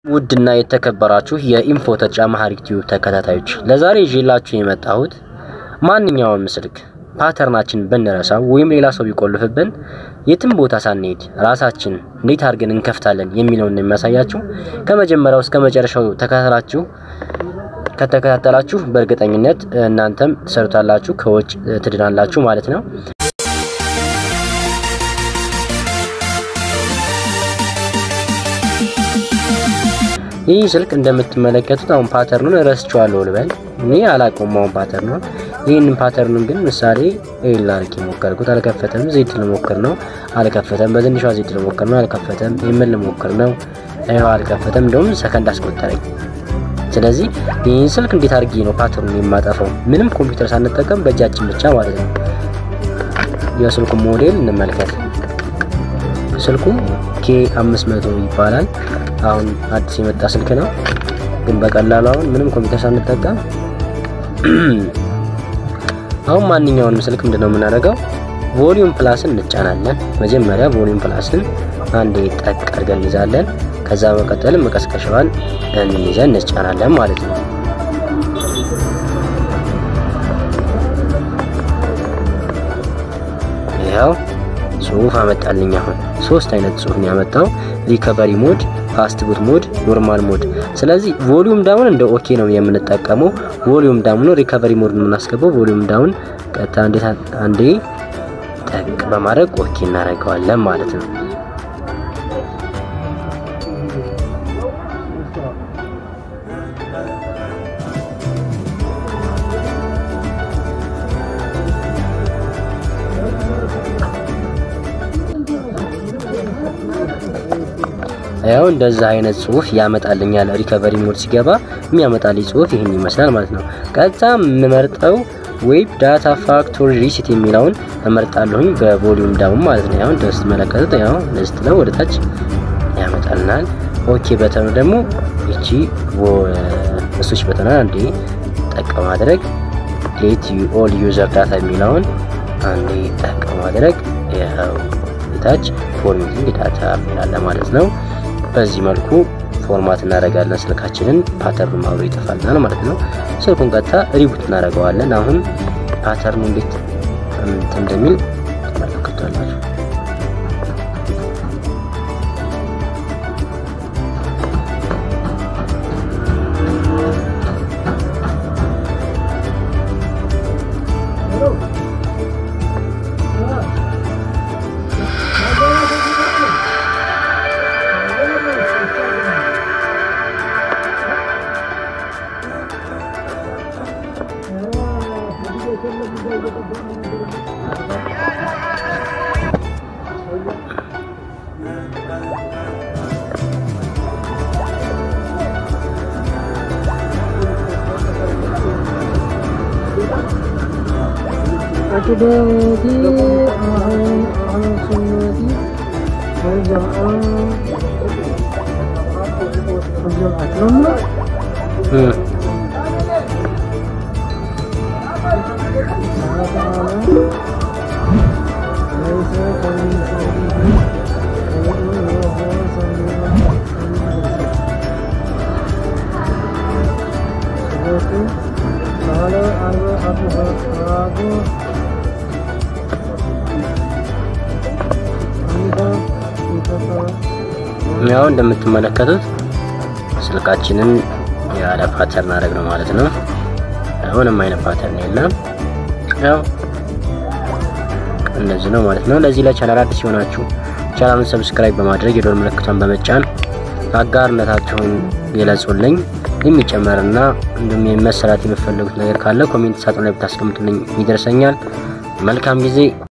ውድና የተከበራችሁ የኢንፎ ተጨማሪ ቲዩብ ተከታታዮች ለዛሬ ይዤላችሁ የመጣሁት ማንኛውንም ስልክ ፓተርናችን ብንረሳው ወይም ሌላ ሰው ቢቆልፍብን የትም ቦታ ሳንሄድ ራሳችን እንዴት አድርገን እንከፍታለን የሚለውን ነው የሚያሳያችሁ። ከመጀመሪያው እስከ መጨረሻው ተከታተላችሁ ከተከታተላችሁ በእርግጠኝነት እናንተም ትሰሩታላችሁ፣ ከወጭ ትድናላችሁ ማለት ነው። ይህ ስልክ እንደምትመለከቱት አሁን ፓተርኑን ረስቼዋለሁ ልበል። እኔ አላውቀውም አሁን ፓተርኑን። ይህንን ፓተርኑን ግን ምሳሌ ኤል አድርጌ ሞከርኩት፣ አልከፈተም። ዜድ ልሞክር ነው፣ አልከፈተም። በትንሿ ዜድ ልሞክር ነው፣ አልከፈተም። የምን ልሞክር ነው፣ ይኸው አልከፈተም። እንደውም ሰከንድ አስቆጠረኝ። ስለዚህ ይህን ስልክ እንዴት አድርጌ ነው ፓተርኑን የማጠፋው? ምንም ኮምፒውተር ሳንጠቀም በእጃችን ብቻ ማለት ነው። የስልኩ ሞዴል እንመልከት። ስልኩ ኬ 500 ይባላል። አሁን አዲስ የመጣ ስልክ ነው፣ ግን በቀላሉ አሁን ምንም ኮምፒውተር ሳንጠቀም አሁን ማንኛውንም ስልክ ምንድነው የምናደርገው? ቮሊዩም ፕላስን እንጫናለን። መጀመሪያ ቮሊዩም ፕላስን አንዴ ጠቅ አድርገን እንይዛለን። ከዛ መቀጠል መቀስቀሻዋን እንይዘን እንጫናለን ማለት ነው። ይኸው ጽሁፍ አመጣልኝ። አሁን ሶስት አይነት ጽሁፍ ነው ያመጣው፣ ሪከቨሪ ሞድ፣ ፋስት ቡት ሞድ፣ ኖርማል ሞድ። ስለዚህ ቮሊዩም ዳውን እንደ ኦኬ ነው የምንጠቀመው። ቮሊዩም ዳውን ነው ሪከቨሪ ሞድ ነው የምናስገባው። ቮሊዩም ዳውን ቀጥታ እንዴት አንዴ ጠቅ በማድረግ ኦኬ እናደርገዋለን ማለት ነው። ያው እንደዛ አይነት ጽሁፍ ያመጣልኛል። ሪከቨሪ ሞድ ሲገባ የሚያመጣልኝ ጽሁፍ ይህን ይመስላል ማለት ነው። ቀጥታ የምመርጠው ዌብ ዳታ ፋክቶሪ ሪሲት የሚለውን እመርጣለሁኝ በቮሊዩም ዳውን ማለት ነው። ያው እንደምትመለከቱት ያው ለስት ነው ወደ ታች ያመጣልናል። ኦኬ በተኑ ደግሞ እቺ እሱች በተና አንዴ ጠቅ ማድረግ ሌት ኦል ዩዘር ዳታ የሚለውን አንዴ ጠቅ ማድረግ ያው ታች ፎርሜቲንግ ዳታ የሚላለ ማለት ነው። በዚህ መልኩ ፎርማት እናደርጋለን ስልካችንን። ፓተርኑ አብሮ ይጠፋልናል ማለት ነው። ስልኩን ቀጥታ ሪቡት እናደርገዋለን። አሁን ፓተርኑ እንዴት እንደሚል ትመለከታላችሁ። أكدامتي على سنتي والجمعان والجمعة لما ليس كمثله وهو سميع البصير قال أربعة ያው እንደምትመለከቱት ስልካችንን ያለ ፓተርን አደረግ ነው ማለት ነው። ምንም አይነት ፓተርን የለም። ያው እንደዚህ ነው ማለት ነው። ለዚህ ለቻናል አዲስ ሲሆናችሁ ቻናሉን ሰብስክራይብ በማድረግ የዶል ምልክቷን በመጫን አጋርነታችሁን ገለጹልኝ። የሚጨመርና እንዲሁም መሰራት የምትፈልጉት ነገር ካለ ኮሜንት ሳጥን ላይ ብታስቀምጡልኝ ይደርሰኛል። መልካም ጊዜ